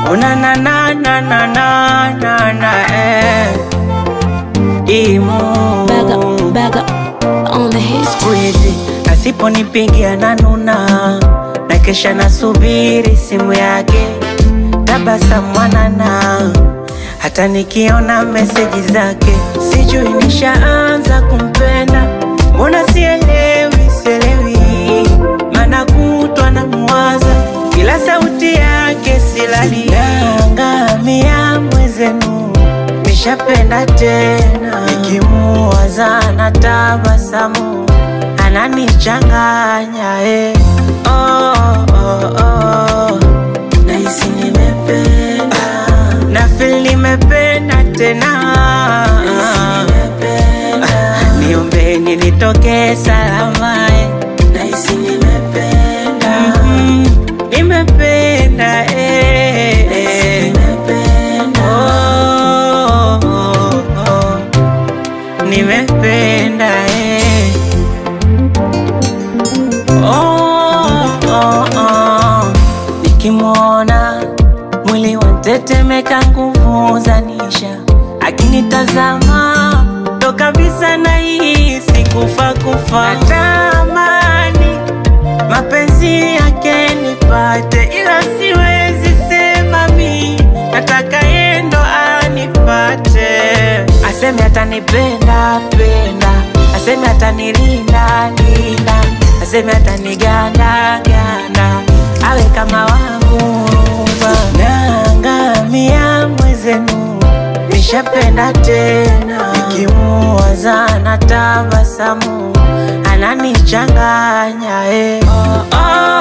Una na na na na na na na eh. Imu Back up, back up on the hit. siku hizi asiponipigia na nuna na kesha nasubiri simu yake tabasamu mwanana hata nikiona meseji zake sijui nishaanza kumpenda mbona sielewi sielewi mana kutwa na mwaza kila sauti yake silali yangamia mwezenu nishapenda tena nikimuwaza na tabasamu ananichanganya eh. oh, oh, oh. Nahisi nimependa na feel nimependa tena Ah, niombeni nitoke salama eh. Nahisi nimependa Mhm, nimependa eh, eh. Oh, oh, oh. nimependa eh. oh, oh, oh. Nikimwona mwili wantetemeka, nguvu zanisha, akinitazama ndo kabisa nahisi kufa kufa. Natamani mapenzi yake nipate, ila siwezi sema mi nataka yendo anipate, aseme atanipenda penda, aseme atanilinda linda, aseme ataniganda ganda, awe kama wangu ruba. Naangamia mwezenu, nishapenda tena, nikimuwaza na tabasamu ananichanganya eh. oh, oh,